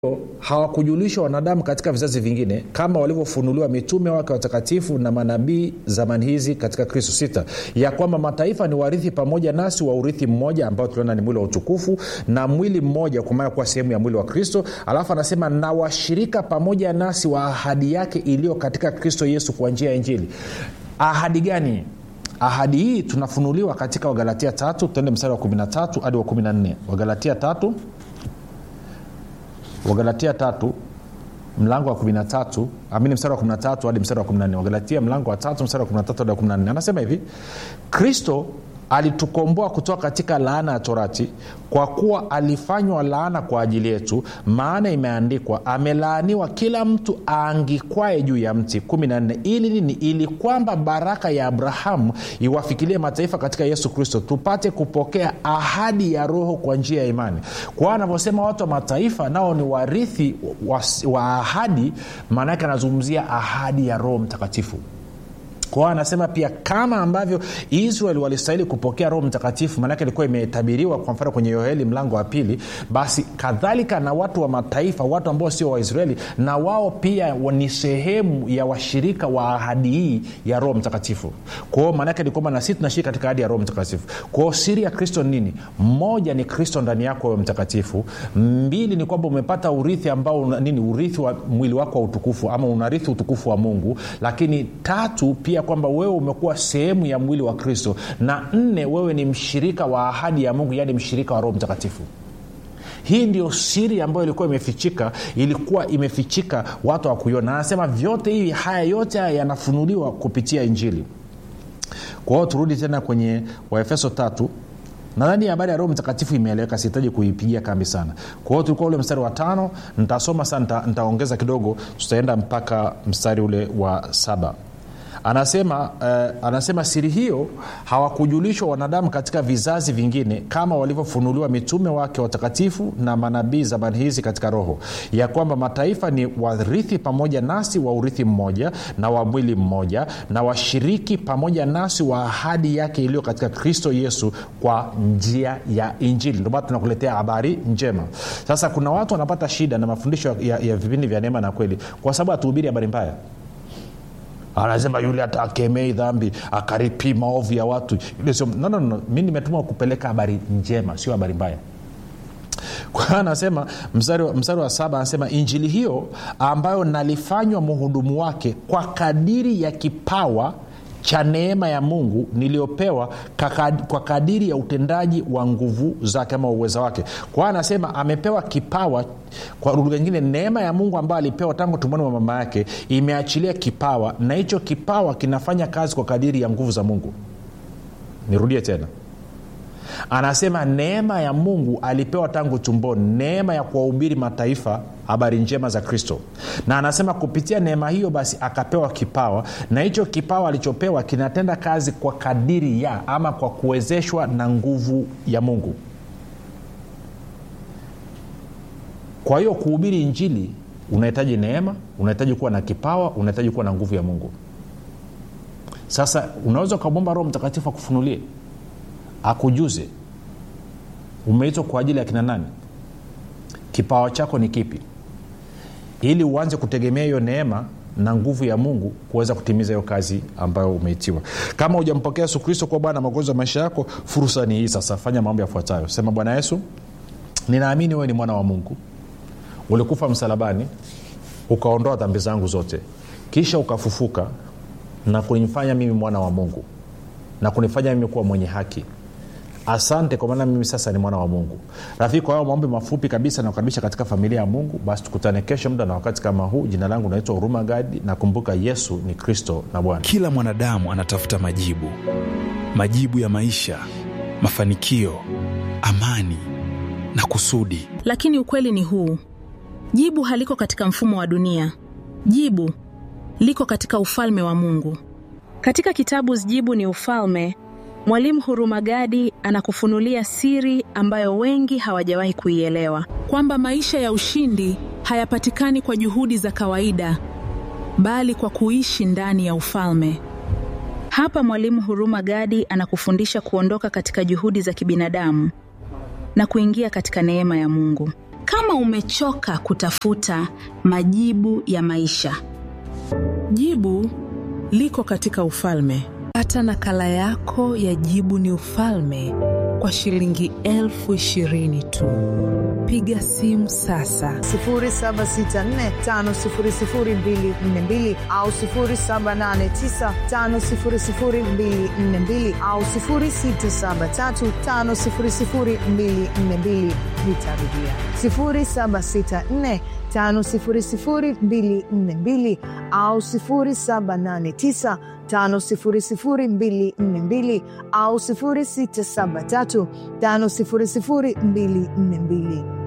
hawakujulishwa wanadamu katika vizazi vingine kama walivyofunuliwa mitume wake watakatifu na manabii zamani hizi katika kristo sita ya kwamba mataifa ni warithi pamoja nasi wa urithi mmoja ambao tuliona ni mwili wa utukufu na mwili mmoja kwa maana kuwa sehemu ya mwili wa kristo alafu anasema na washirika pamoja nasi wa ahadi yake iliyo katika kristo yesu kwa njia ya injili ahadi gani ahadi hii tunafunuliwa katika wagalatia tatu tuende mstari wa 13 hadi wa 14 wagalatia tatu wagalatia tatu mlango wa 13 amini mstari wa 13 hadi mstari wa 14 wagalatia mlango wa tatu mstari wa 13 hadi wa 14 anasema hivi kristo alitukomboa kutoka katika laana ya torati kwa kuwa alifanywa laana kwa ajili yetu maana imeandikwa amelaaniwa kila mtu aangikwae juu ya mti 14 ili nini ili kwamba baraka ya abrahamu iwafikilie mataifa katika yesu kristo tupate kupokea ahadi ya roho kwa njia ya imani kwa hiyo anavyosema watu wa mataifa nao ni warithi wa, wa ahadi maana yake anazungumzia ahadi ya roho mtakatifu kwao anasema pia kama ambavyo israel walistahili kupokea roho mtakatifu maanake ilikuwa imetabiriwa kwa mfano kwenye yoeli mlango wa pili basi kadhalika na watu wa mataifa watu ambao sio waisraeli na wao pia ni sehemu ya washirika wa ahadi hii ya roho mtakatifu kwao maanake ni kwamba na sisi tunashiriki katika ahadi ya roho mtakatifu kwao siri ya kristo nini moja ni kristo ndani yako wewe mtakatifu mbili ni kwamba umepata urithi ambao una, nini urithi wa mwili wako wa utukufu ama unarithi utukufu wa mungu lakini tatu pia kwamba wewe umekuwa sehemu ya mwili wa kristo na nne wewe ni mshirika wa ahadi ya mungu yaani mshirika wa roho mtakatifu hii ndio siri ambayo ilikuwa imefichika ilikuwa imefichika watu hawakuiona anasema vyote hivi haya yote haya yanafunuliwa kupitia injili kwa hiyo turudi tena kwenye waefeso tatu nadhani habari ya roho mtakatifu imeeleweka sihitaji kuipigia kambi sana kwa hiyo tulikuwa ule mstari wa tano nitasoma sana nitaongeza kidogo tutaenda mpaka mstari ule wa saba anasema uh, anasema siri hiyo hawakujulishwa wanadamu katika vizazi vingine kama walivyofunuliwa mitume wake watakatifu na manabii zamani hizi katika roho ya kwamba mataifa ni warithi pamoja nasi wa urithi mmoja na wa mwili mmoja na washiriki pamoja nasi wa ahadi yake iliyo katika kristo yesu kwa njia ya injili ndomana tunakuletea habari njema sasa kuna watu wanapata shida na mafundisho ya, ya vipindi vya neema na kweli kwa sababu hatuhubiri habari mbaya anasema yule hata akemei dhambi akaripii maovu ya watu yule sio no, no, no. mi nimetuma kupeleka habari njema sio habari mbaya kwa hiyo anasema mstari, mstari wa saba anasema injili hiyo ambayo nalifanywa mhudumu wake kwa kadiri ya kipawa cha neema ya mungu niliyopewa kwa kadiri ya utendaji wa nguvu zake ama uweza wake kwa hiyo anasema amepewa kipawa kwa lugha nyingine neema ya mungu ambayo alipewa tangu tumboni mwa mama yake imeachilia kipawa na hicho kipawa kinafanya kazi kwa kadiri ya nguvu za mungu nirudie tena anasema neema ya mungu alipewa tangu tumboni neema ya kuwahubiri mataifa habari njema za kristo na anasema kupitia neema hiyo basi akapewa kipawa na hicho kipawa alichopewa kinatenda kazi kwa kadiri ya ama kwa kuwezeshwa na nguvu ya mungu kwa hiyo kuhubiri injili unahitaji neema unahitaji kuwa na kipawa unahitaji kuwa na nguvu ya mungu sasa unaweza ukamwomba roho mtakatifu akufunulie akujuze umeitwa kwa ajili ya kina nani kipawa chako ni kipi ili uanze kutegemea hiyo neema na nguvu ya mungu kuweza kutimiza hiyo kazi ambayo umeitiwa kama hujampokea yesu kristo kuwa bwana magonjwa ya maisha yako fursa ni hii sasa fanya mambo yafuatayo sema bwana yesu ninaamini wewe ni mwana wa mungu ulikufa msalabani ukaondoa dhambi zangu zote kisha ukafufuka na kunifanya mimi mwana wa mungu na kunifanya mimi kuwa mwenye haki asante kwa maana mimi sasa ni mwana wa mungu rafiki kwa hayo maombi mafupi kabisa nakukaribisha katika familia ya mungu basi tukutane kesho muda na wakati kama huu jina langu naitwa huruma gadi na kumbuka yesu ni kristo na bwana kila mwanadamu anatafuta majibu majibu ya maisha mafanikio amani na kusudi lakini ukweli ni huu jibu haliko katika mfumo wa dunia jibu liko katika ufalme wa mungu katika kitabu jibu ni ufalme mwalimu hurumagadi anakufunulia siri ambayo wengi hawajawahi kuielewa kwamba maisha ya ushindi hayapatikani kwa juhudi za kawaida bali kwa kuishi ndani ya ufalme hapa mwalimu huruma gadi anakufundisha kuondoka katika juhudi za kibinadamu na kuingia katika neema ya mungu kama umechoka kutafuta majibu ya maisha Jibu liko katika ufalme. Pata nakala yako ya Jibu ni Ufalme kwa shilingi elfu ishirini tu. Piga simu sasa 0764500242 au 0789500242 au 0673500242. Nitarudia 0764500242 au 0789 500242 au 0673 500242